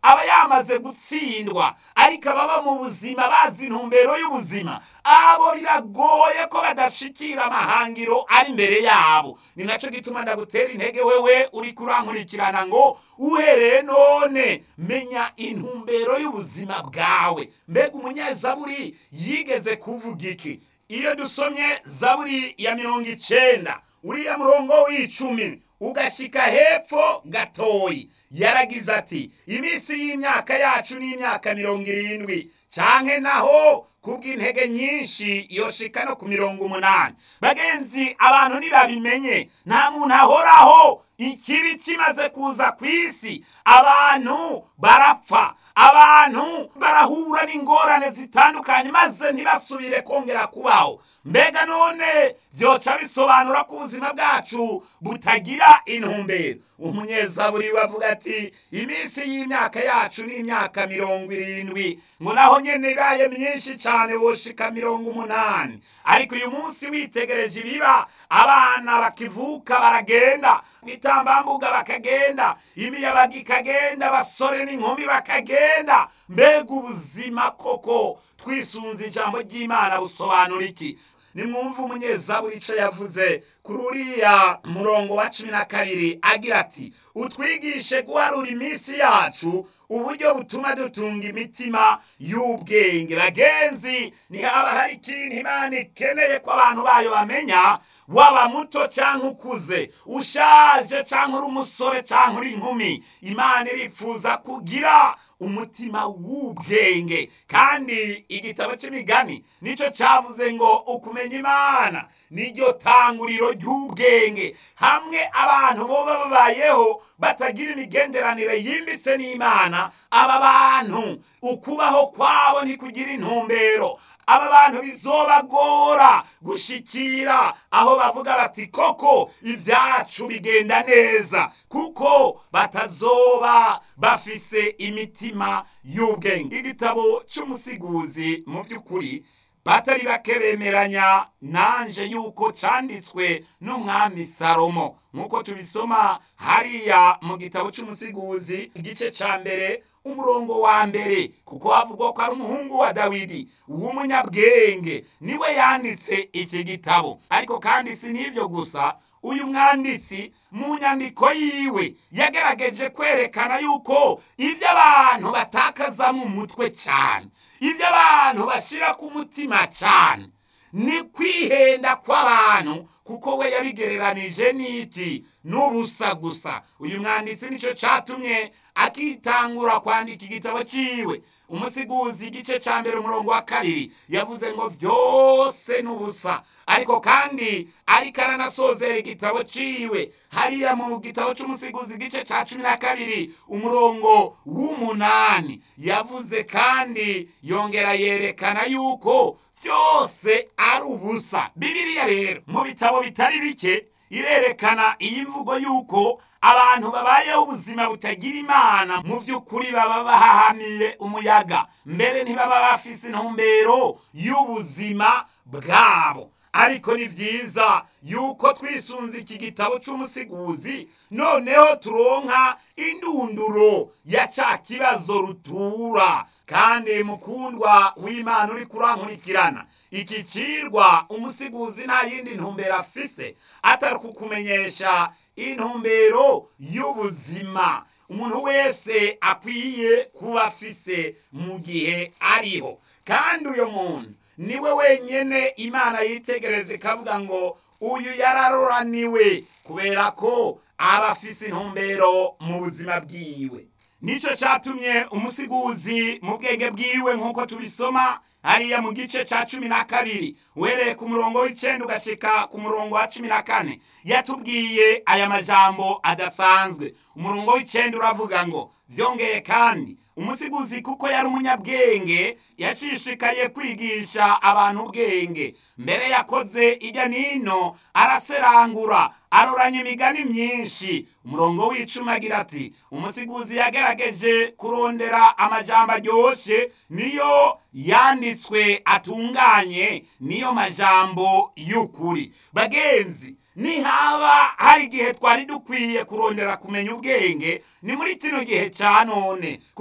aba yamaze gutsindwa ariko ababa mu buzima bazi intumbero y'ubuzima abo biragoye ko badashikira amahangiro ari imbere yabo ni nacyo gituma ndagutera intege wewe uri kurankurikirana ngo uhereye none menya intumbero y'ubuzima bwawe mbega umunyezaburi yigeze kuvuga iki iyo dusomye zaburi ya mirongo icenda uriya murongo w'icumi ugashyika hepfo gatoyi yaragize ati iminsi y'imyaka yacu ni imyaka mirongo irindwi canke naho kubw'intege nyinshi yoshika no ku mirongo umunani bagenzi abantu ntibabimenye nta muntu ahoraho ikibi kimaze kuza ku isi abantu barapfa abantu barahura n'ingorane zitandukanye maze ntibasubire kongera kubaho mbega none byoca bisobanura ko ubuzima bwacu butagira intumbero umunyezaburi bavuga ati iminsi y'imyaka yacu ni imyaka mirongo irindwi ngo naho nyene ibaye myinshi cane woshika mirongo umunani ariko uyu munsi witegereje ibiba abana bakivuka baragenda ibitambambuga bakagenda imiyabaga ikagenda abasore n'inkumi bakagenda mbega ubuzima koko twisunze ijambo ry'imana busobanura iki nimwumve umunyezaburi ico yavuze kuri uriya murongo wa cumi na kabiri agira ati utwigishe guharura iminsi yacu uburyo butuma dutunga imitima y'ubwenge bagenzi ntihaba hari ikintu imana ikeneye ko abantu bayo bamenya waba muto cyangwa ukuze ushaje cyangwa uri umusore cyangwa uri inkumi imana irifuza kugira umutima w'ubwenge kandi igitabo cy'imigani nicyo cyavuze ngo ukumenya imana niryo tanguriro ry'ubwenge hamwe abantu boba babayeho batagira imigenderanire yimbitse n'imana aba bantu ukubaho kwabo ntikugira intumbero aba bantu bizobagora gushikira aho bavuga bati koko ibyacu bigenda neza kuko batazoba bafise imitima y'ubwenge igitabo cy'umusiguzi mu by'ukuri batari bake bemeranya nanje yuko canditswe n'umwami salomo nk'uko tubisoma hariya mu gitabo cy'umusiguzi igice ca mbere umurongo wa mbere kuko havugwa ko ari umuhungu wa dawidi w'umunyabwenge niwe yanditse iki gitabo ariko kandi si n'ibyo gusa uyu mwanditsi mu nyandiko yiwe yagerageje kwerekana yuko ibyo abantu batakaza mu mutwe cyane ibyo abantu bashyira ku mutima cyane ni kwihenda kw'abantu kuko we yabigereranije n'iki n'ubusa gusa uyu mwanditsi nicyo cyatumye akitangura kwandika igitabo cyiwe umusiguzi igice cya mbere umurongo wa kabiri yavuze ngo byose ni ubusa ariko kandi ariko aranasozera igitabo ciwe hariya mu gitabo c'umusiguzi igice ca cumi na kabiri umurongo w'umunani yavuze kandi yongera yerekana yuko byose ari ubusa bibiliya rero mu bitabo bitari bike irerekana iyi mvugo yuko abantu babayeho ubuzima butagira imana mu by'ukuri baba bahahamiye umuyaga mbere ntibaba bafise intumbero y'ubuzima bwabo ariko ni byiza yuko twisunze iki gitabo cy'umusiguzi noneho turonka indunduro ya cya kibazo rutura kandi mukundwa w'imana uri kurankurikirana iki cirwa umusiguzi nta yindi ntumbero afise atari kukumenyesha intumbero y'ubuzima umuntu wese akwiye kuba afise mu gihe ariho kandi uyo muntu niwe wenyene imana yitegereza ikavuga ngo uyu yararoraniwe kubera ko aba afise intumbero mu buzima bwiwe nicyo cyatumye umusiguzi mu bwenge bwiwe nk'uko tubisoma hariya mu gice cya cumi na kabiri uhereye ku murongo w'icenda ugashika ku murongo wa cumi na kane yatubwiye aya majambo adasanzwe umurongo w'icenda uravuga ngo byongeye kandi umusiguzi kuko yari umunyabwenge yashishikaye kwigisha abantu ubwenge mbere yakoze ijya nino araserangura aroranya imigani myinshi umurongo w'icumi agira ati umusiguzi yagerageje kurondera amajambo aryoshye niyo yanditswe atunganye niyo majambo y'ukuri bagenzi nihaba hari igihe twari dukwiye kurondera kumenya ubwenge ni muri kino gihe cya none